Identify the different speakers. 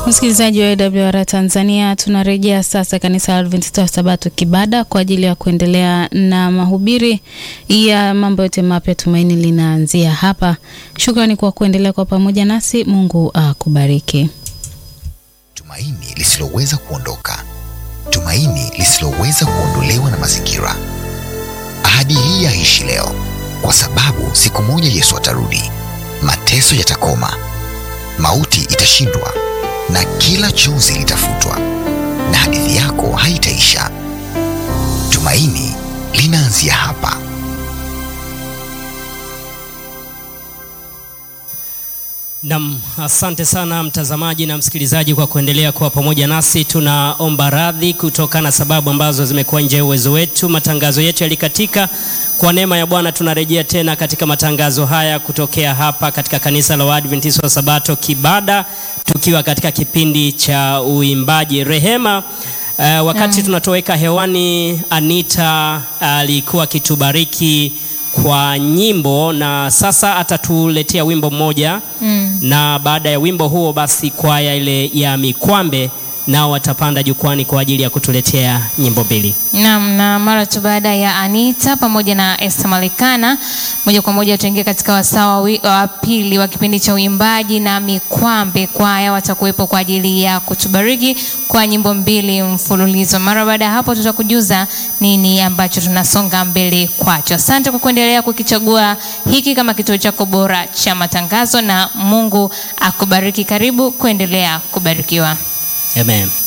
Speaker 1: Msikilizaji wa AWR Tanzania, tunarejea sasa kanisa la Adventista wa Sabato Kibada kwa ajili ya kuendelea na mahubiri ya mambo yote mapya. Tumaini linaanzia hapa. Shukrani kwa kuendelea kwa pamoja nasi. Mungu akubariki.
Speaker 2: Tumaini lisiloweza kuondoka, tumaini lisiloweza kuondolewa na mazingira. Ahadi hii yaishi leo, kwa sababu siku moja Yesu atarudi, mateso yatakoma, mauti itashindwa na kila chozi litafutwa, na hadithi yako haitaisha. Tumaini linaanzia hapa.
Speaker 3: Nam, asante sana mtazamaji na msikilizaji kwa kuendelea kuwa pamoja nasi. Tunaomba radhi kutokana na sababu ambazo zimekuwa nje ya uwezo wetu. Matangazo yetu yalikatika. Kwa neema ya Bwana tunarejea tena katika matangazo haya kutokea hapa katika kanisa la Waadventista wa Sabato Kibada, tukiwa katika kipindi cha uimbaji rehema. Uh, wakati tunatoweka hewani, Anita alikuwa uh, akitubariki kwa nyimbo na sasa atatuletea wimbo mmoja mm. Na baada ya wimbo huo basi kwaya ile ya Mikwambe nao watapanda jukwani kwa ajili ya kutuletea nyimbo mbili.
Speaker 4: Naam, na mara tu baada ya Anita pamoja na Esther Malikana, moja kwa moja tuingie katika wasaa wa pili wa kipindi cha uimbaji, na Mikwambe kwaya watakuwepo kwa ajili ya kutubariki kwa nyimbo mbili mfululizo. Mara baada ya hapo, tutakujuza nini ambacho tunasonga mbele kwacho. Asante kwa kuendelea kukichagua hiki kama kituo chako bora cha matangazo, na Mungu akubariki. Karibu kuendelea kubarikiwa.
Speaker 3: Amen.